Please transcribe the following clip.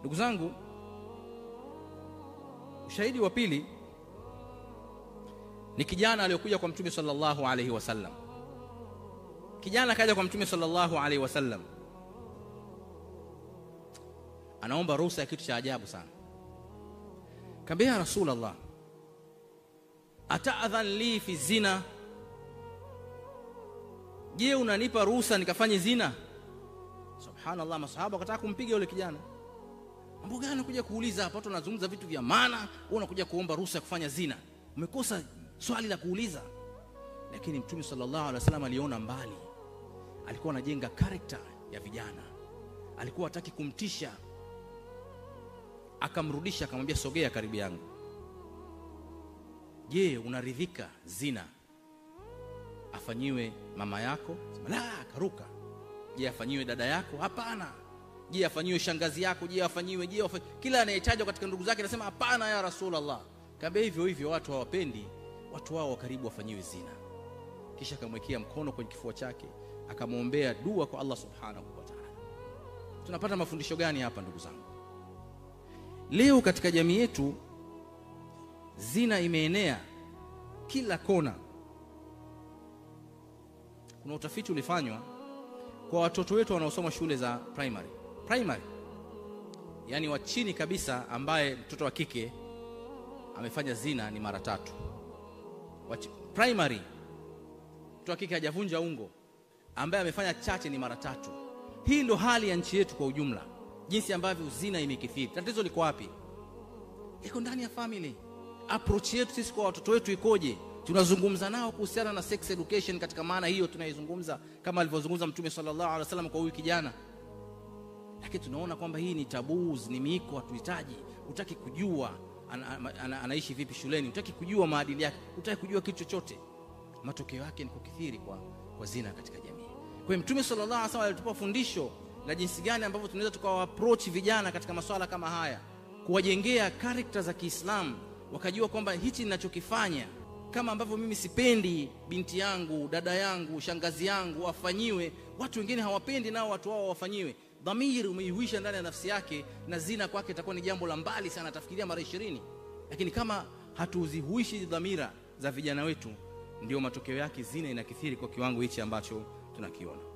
ndugu zangu ushahidi wa pili ni kijana aliyokuja kwa mtume sallallahu alaihi wasallam kijana akaja kwa mtume sallallahu alaihi wasallam anaomba ruhusa ya kitu cha ajabu sana kaambia ya rasulallah ataadhan li fi zina je unanipa ruhusa nikafanye zina subhanallah masahaba wakataka kumpiga yule kijana mambo gani unakuja kuuliza hapa watu wanazungumza vitu vya maana wewe unakuja kuomba ruhusa ya kufanya zina umekosa swali la kuuliza lakini mtume sallallahu alaihi wasallam aliona mbali alikuwa anajenga karakta ya vijana alikuwa hataki kumtisha akamrudisha akamwambia sogea karibu yangu je unaridhika zina afanyiwe mama yako Sema, la akaruka je afanyiwe dada yako hapana je afanyiwe shangazi yako je afanyiwe je afanyiwe. kila anayetajwa katika ndugu zake anasema hapana ya rasulallah kaambia hivyo hivyo watu hawapendi watu wao wa karibu wafanyiwe zina kisha akamwekea mkono kwenye kifua chake akamwombea dua kwa allah subhanahu wa taala tunapata mafundisho gani hapa ndugu zangu leo katika jamii yetu zina imeenea kila kona kuna utafiti ulifanywa kwa watoto wetu wanaosoma shule za primary primary yaani wa chini kabisa ambaye mtoto wa kike amefanya zina ni mara tatu Wachi, primary mtoto wa kike hajavunja ungo ambaye amefanya chache ni mara tatu hii ndo hali ya nchi yetu kwa ujumla jinsi ambavyo zina imekithiri tatizo liko wapi liko ndani ya family approach yetu sisi kwa watoto wetu ikoje tunazungumza nao kuhusiana na sex education katika maana hiyo tunaizungumza kama alivyozungumza mtume sallallahu alaihi wasallam kwa huyu kijana lakini tunaona kwamba hii ni taboos ni miiko hatuhitaji utaki kujua ana, ana, ana, anaishi vipi shuleni utaki kujua maadili yake utaki kujua kitu chochote matokeo yake ni kukithiri kwa, kwa zina katika jamii kwa hiyo mtume sallallahu alaihi wasallam alitupa fundisho la jinsi gani ambavyo tunaweza tukawa approach vijana katika masuala kama haya kuwajengea karakta za kiislamu wakajua kwamba hichi ninachokifanya kama ambavyo mimi sipendi binti yangu dada yangu shangazi yangu wafanyiwe watu wengine hawapendi nao watu wao wafanyiwe dhamiri umeihuisha ndani ya nafsi yake na zina kwake itakuwa ni jambo la mbali sana atafikiria mara ishirini lakini kama hatuzihuishi dhamira za vijana wetu ndio matokeo yake zina inakithiri kwa kiwango hichi ambacho tunakiona